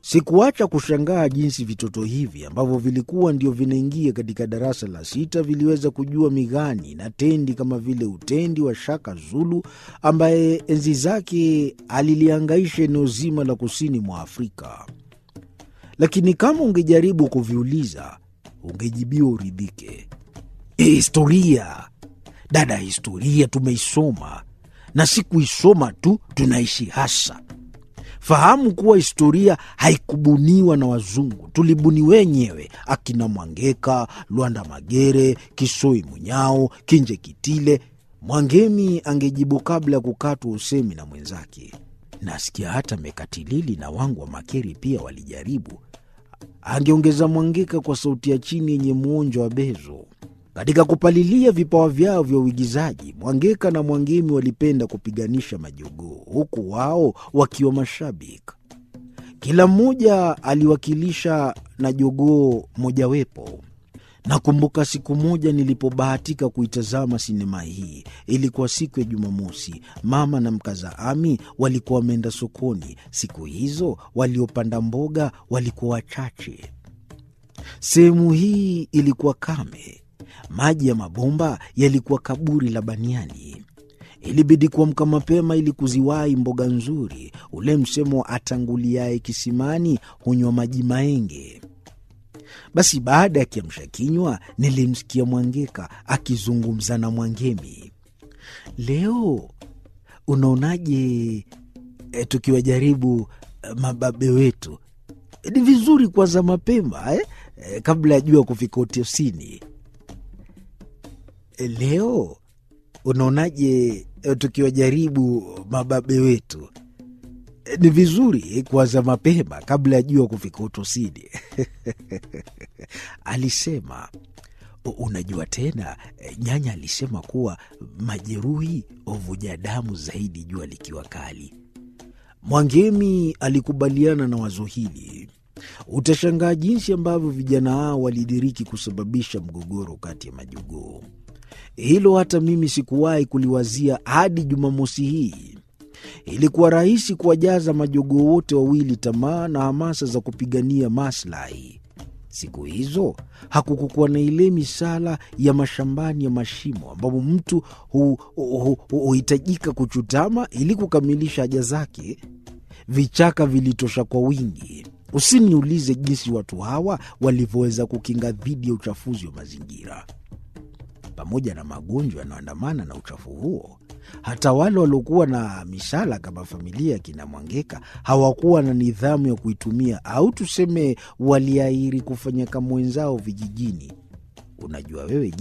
Sikuacha kushangaa jinsi vitoto hivi ambavyo vilikuwa ndio vinaingia katika darasa la sita viliweza kujua migani na tendi kama vile utendi wa Shaka Zulu ambaye enzi zake aliliangaisha eneo zima la kusini mwa Afrika. Lakini kama ungejaribu kuviuliza, ungejibiwa uridhike. E, historia dada, historia tumeisoma na si kuisoma tu, tunaishi hasa Fahamu kuwa historia haikubuniwa na wazungu, tulibuni wenyewe. Akina Mwangeka, Lwanda Magere, Kisoi Munyao, Kinje Kitile. Mwangemi angejibu kabla ya kukatwa usemi na mwenzake. Nasikia hata Mekatilili na wangu wa Makeri pia walijaribu, angeongeza Mwangeka kwa sauti ya chini yenye mwonjo wa bezo. Katika kupalilia vipawa vyao vya uigizaji, Mwangeka na Mwangemi walipenda kupiganisha majogoo, huku wao wakiwa mashabiki. Kila mmoja aliwakilisha na jogoo mojawepo. Nakumbuka siku moja nilipobahatika kuitazama sinema hii. Ilikuwa siku ya Jumamosi. Mama na mkaza Ami walikuwa wameenda sokoni. Siku hizo waliopanda mboga walikuwa wachache. Sehemu hii ilikuwa kame. Maji ya mabomba yalikuwa kaburi la baniani. Ilibidi kuamka mapema ili kuziwahi mboga nzuri. Ule msemo wa atanguliaye kisimani hunywa maji maenge. Basi baada ya kiamsha kinywa, nilimsikia Mwangeka akizungumza na Mwangemi. Leo unaonaje e, tukiwajaribu e, mababe wetu? E, ni vizuri kuanza mapema eh? E, kabla ya jua kufika utosini. Leo unaonaje tukiwajaribu mababe wetu? Ni vizuri kuanza mapema kabla ya jua kufika utosini, alisema. Unajua tena, nyanya alisema kuwa majeruhi huvuja damu zaidi jua likiwa kali. Mwangemi alikubaliana na wazo hili. Utashangaa jinsi ambavyo vijana hao walidiriki kusababisha mgogoro kati ya majogoo. Hilo hata mimi sikuwahi kuliwazia hadi Jumamosi hii. Ilikuwa rahisi kuwajaza majogoo wote wawili tamaa na hamasa za kupigania maslahi. Siku hizo hakukukuwa na ile misala ya mashambani ya mashimo, ambapo mtu huhitajika kuchutama ili kukamilisha haja zake. Vichaka vilitosha kwa wingi. Usiniulize jinsi watu hawa walivyoweza kukinga dhidi ya uchafuzi wa mazingira. Pamoja na magonjwa yanayoandamana na uchafu huo, hata wale waliokuwa na misala kama familia ya kina Mwangeka hawakuwa na nidhamu ya kuitumia, au tuseme waliahiri kufanya kama wenzao vijijini. Unajua wewe